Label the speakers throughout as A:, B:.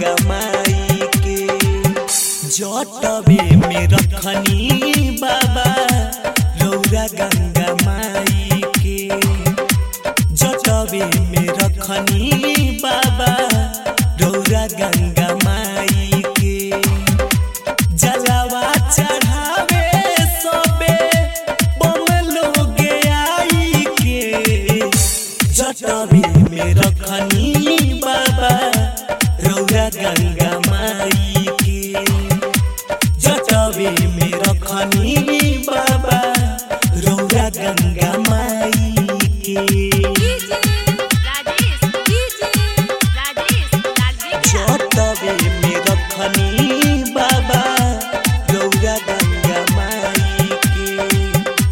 A: गंगा माई के जटवे में रखनी बाबा रौरा गंगा माई के जटवे में रखनी बाबा रौरा गंगा माई के जलवा चढ़ावे सबे बम लोगे आई के जटवे में रखनी बाबा रौरा गंगा माई के जटवे में रखनी बाबा रौरा गंगा माई के
B: डीजे राजेश डीजे राजेश लालजी
A: जटवे में रखनी बाबा रौरा गंगा माई के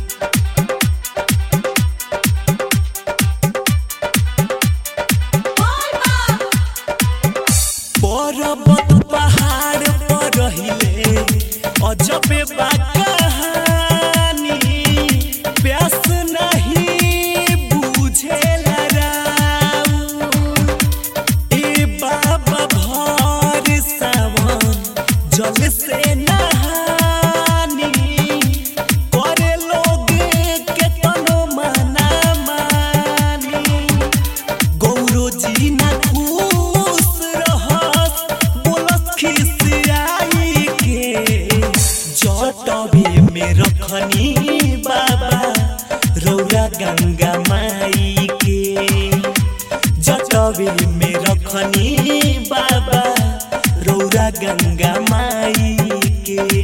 A: पर्वत पहाड़ पर रहिले अजबे बा कहानी प्यास नहीं बुझेला राऊ ए बाबा भर सावन जल से नहानी करे लोग के तनो मना मानी गौरो जी ना खुश रहस बोलस खिसियाई के जटवे में रखनी बाबा रौरा गंगा माई के जटवे में रखनी बाबा रौरा गंगा माई के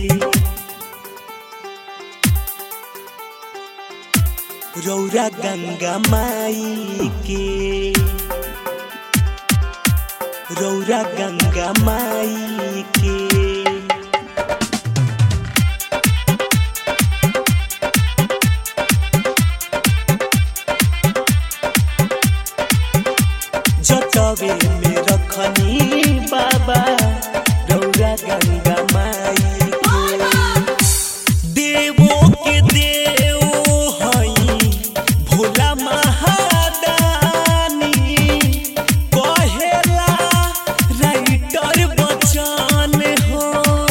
A: रौरा गंगा माई के रौरा गंगा माई के जटवे में रखनी बाबा रौरा गंगा माई के देवो के देव हई भोला महादानी कहेला राइटर बचन हो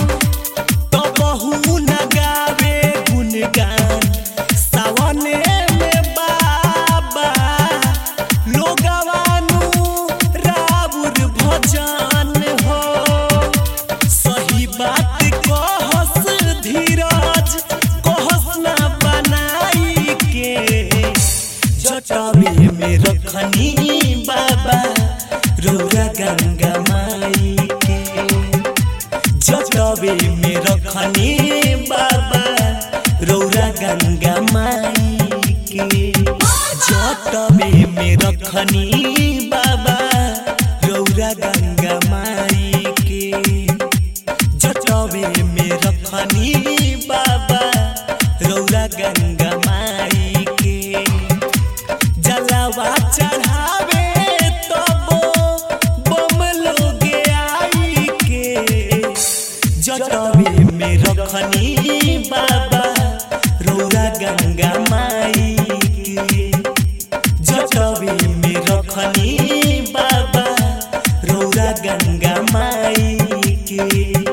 A: तबहू न गावे गुणगान सावने में बाबा लोगवानु राउर भजन हो सही बात कहस धीरज कहस ना बनाई के जटवे में रखनी बाबा रौरा गंगा माई के जटवे में रखनी बाबा रौरा गंगा माई के जटवे में रखनी बाबा रौरा गंगा माई के जटवे में रखनी बाबा रौरा गंगा माई के जलवा चढ़ावे तबो बम लोगे आई के जटवे में रखनी बाबा रौरा गंगा माई के जटवे में रखनी बाबा रौरा गंगा माई के